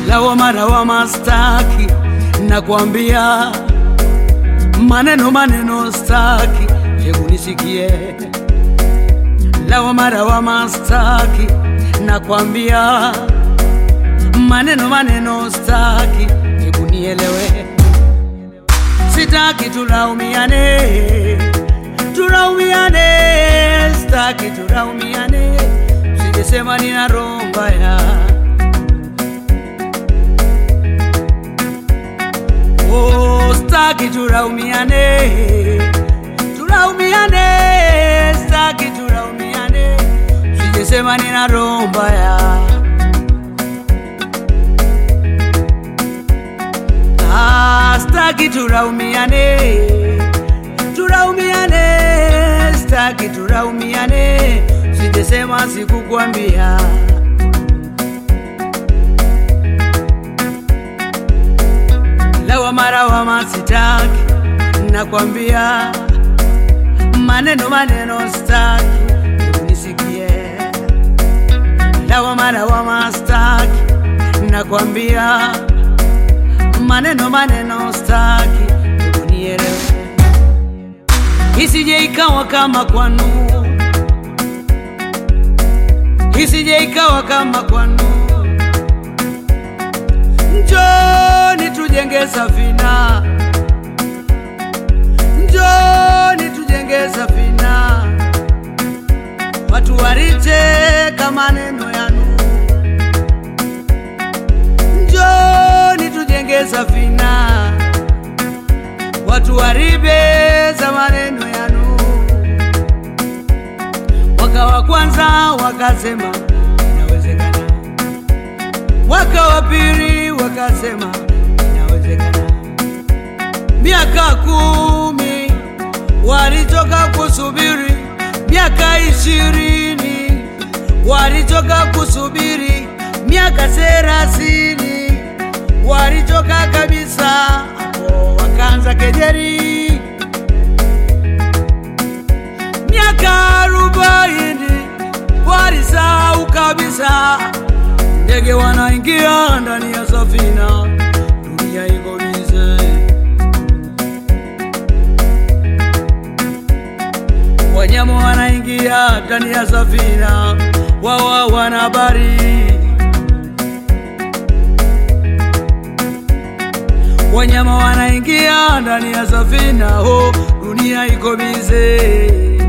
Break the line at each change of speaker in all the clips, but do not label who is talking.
lawama lawama staki, nakwambia maneno maneno staki, hebu nisikie. Lawama lawama staki, nakwambia maneno maneno staki, hebu nielewe. Sitaki tulaumiane, tulaumiane, staki tulaumiane, sijesema nina roho mbaya. Oh, staki tulaumiane, tulaumiane, staki tulaumiane, sijesema nina roho mbaya. Ah, staki tulaumiane, tulaumiane, staki tulaumiane, sijesema sikukwambia. Lawama lawama sitaki, nakwambia maneno maneno staki, hebu nisikie. Lawama lawama staki, nakwambia maneno maneno staki, hebu nielewe, isije ikawa kama kwanu, isije ikawa kama kwanu. Njoni tujenge safina, njoni tujenge safina, watu waricheka maneno yanu. Njoni tujenge safina, watu waribeza maneno yanu. Mwaka wa kwanza wakasema inawezekana, mwaka wa pili wakasema inawezekana, miaka kumi walitoka kusubiri, miaka ishirini walitoka kusubiri, miaka thelathini walitoka kabisa, hapo wakaanza kejeri. Miaka arobaini walisahau kabisa, ndege wanaingia ndani ya safina, dunia iko bize. Wanyama wanaingia ndani ya safina, wao wana habari. Wanyama wanaingia ndani ya safina, ho, dunia iko bize.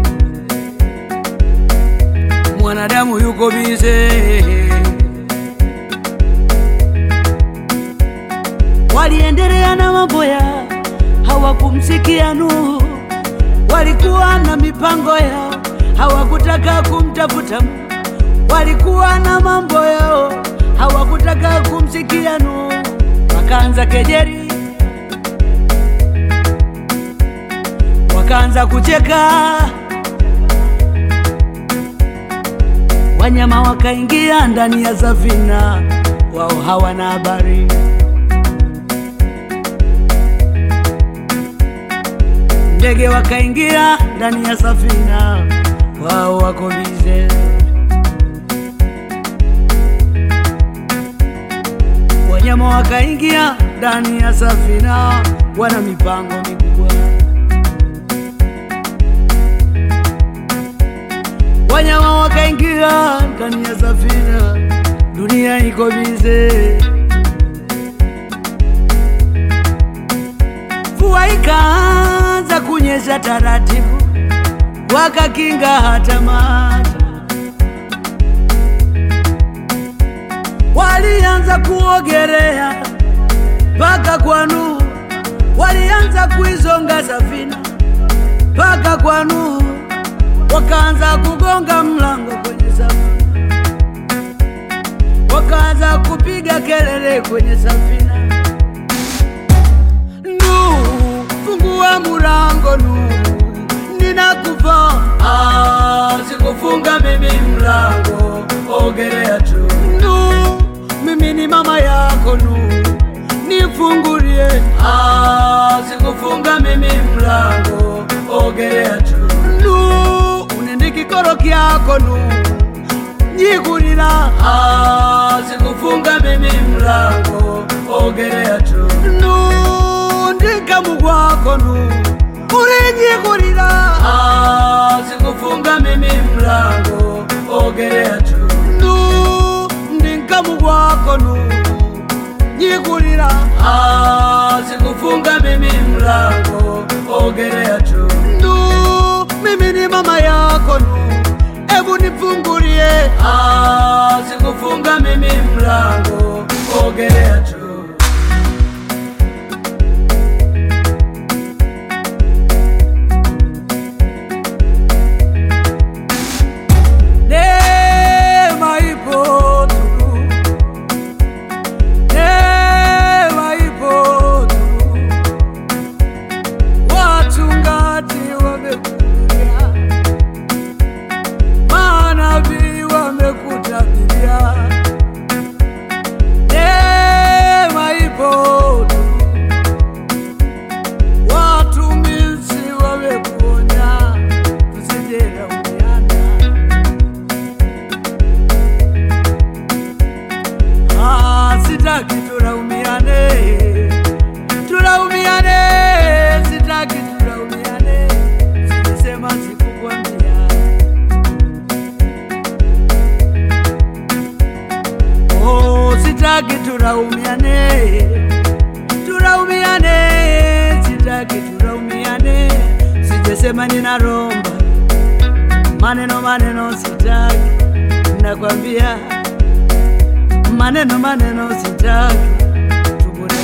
Mwanadamu yuko bize. Waliendelea na mambo yao, hawakumsikia Nuhu. Walikuwa na mipango yao, hawakutaka kumtafuta Mungu. Walikuwa na mambo yao, hawakutaka kumsikia Nuhu. Wakaanza kejeri, wakaanza kucheka, wanyama wakaingia ndani ya safina, wao hawana habari. Ndege wakaingia ndani ya safina, wao wako bize. Wanyama wakaingia ndani ya safina, wana mipango mikubwa. Wanyama wakaingia ndani ya safina, dunia iko bize. Mvua ikaanza kunyesha taratibu, wakakinga hata maji. Walianza kuogelea mpaka kwa Nuhu, walianza kuizonga safina mpaka kwa Nuhu, wakaanza kugonga mlango kwenye safina, wakaanza kupiga kelele kwenye safina. Nuhu, fungua mulango Nuhu, ninakufa. Ah, sikufunga mimi mlango, ogelea tu. Nuhu, mimi ni mama yako Nuhu, nifungulie. Ah, sikufunga mimi mlango, ogelea tu. Nuhu, unende kikoro kyako Nuhu, nyikulira Ah, sikufunga mimi mlango ogelea tu nu ndikamu kwako nu ulinyikulira Ah, sikufunga mimi mlango ogelea tu nu ndikamu kwako nu nyikulira Ah, sikufunga mimi mlango ogelea tu nu mimi ni mama yako nu ebu nifungulie Ah, sikufunga mimi mlango ogelea tu Neema ipo tu. Neema ipo tu. Wachungaji wamekuja, manabii wamekutabiria. Neema ipo tu. Watumishi wamekuonya, tusijelaumiana. Ah, sitaki tulaumiane, tulaumiane, sitaki tulaumiane, silisema sikukwambia. Oh, sitaki tulaumiane, tulaumiane, sitaki tulaumiane, sijesema ninaromba maneno maneno, sitaki nakwambia maneno maneno sitaki tubure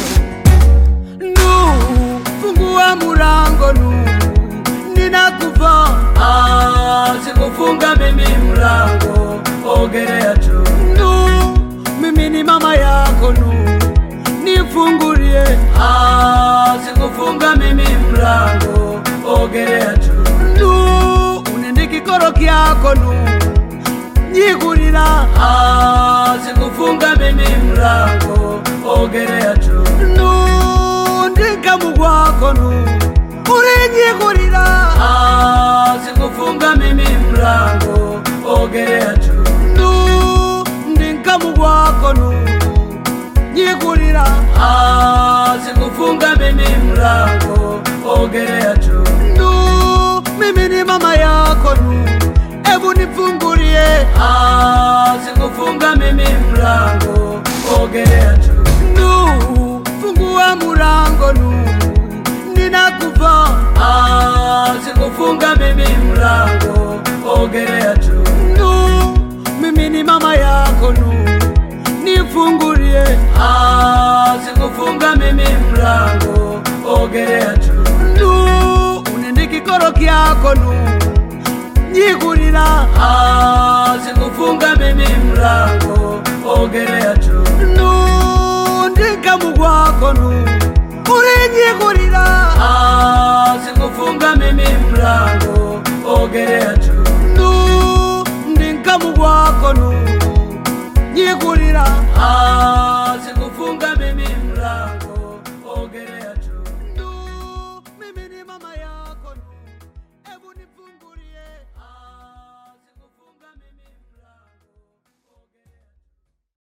nu fungua mulango nu ninakufa ah, sikufunga mimi mlango ogelea tu nu mimi ni mama yako nu nifungulie ah, sikufunga mimi mlango ogelea tu nu unende kikoro kyako nu nyikulira Ah, sikufunga mimi mlango ogelea tu nu ndikamu kwako nu ulinyikulira Ah, sikufunga mimi mlango ogelea tu nu ndikamu kwako nu nyikulira Ah, sikufunga mimi mlango ogelea tu nu mimi ni mama yako nu ebu nifungulie Ah, sikufunga mimi mlango ogelea tu nu fungua mulango nu ninakufa Ah, sikufunga mimi mlango ogelea tu nu mimi ni mama yako nu nifungulie Ah, sikufunga mimi mlango ogelea tu nu unende kikoro kyako nu nyikulira Ah, sikufunga mimi mlango ogelea tu nu ndikamu kwako nu ulinyikulira Ah, sikufunga mimi mlango ogelea tu nu ndikamu kwako nu nyikulira Ah,